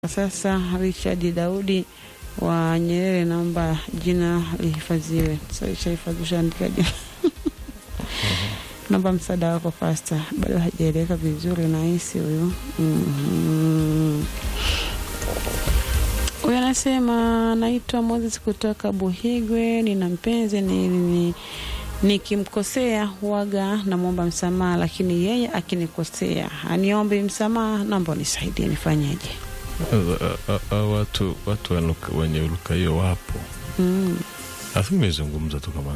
Sasa Richard Daudi wa Nyerere, naomba jina lihifadhiwe. Sahifadhi, ushaandika jina naomba msaada wako pasta, bado hajaeleweka vizuri nahisi huyu mm-hmm. Huyu anasema naitwa Moses kutoka Buhigwe, nina mpenzi ni, ni nikimkosea huwaga namwomba msamaha, lakini yeye akinikosea aniombe msamaha. Naomba unisaidie, nifanyeje? watu watu wenye uruka hiyo wapo mm. nafikiri nimezungumza tu kama